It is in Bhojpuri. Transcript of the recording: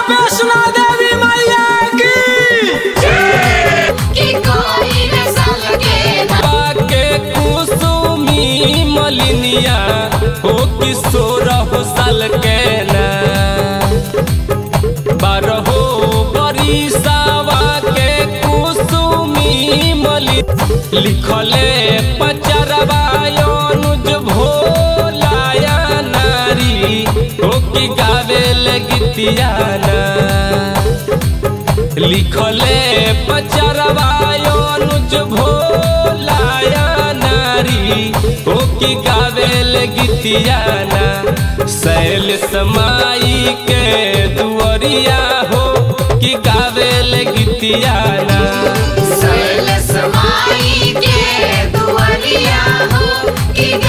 वैष्णो देवी मैया की कि कोई न सलगे ना के कुसुमी मलिनिया हो किशोर हो साल के ना बारहो बरिसावा के कुसुमी मलि लिखले पचरवा अनुज भोलाया नारी हो कि गावे लगतिया ना लिखले पचरवा अनुज भोलाया नारी हो कि गावेल गीतियाना शैल समाई के दुअरिया हो कि गावेल गीतियाना सैल समाई के दुआरिया हो कि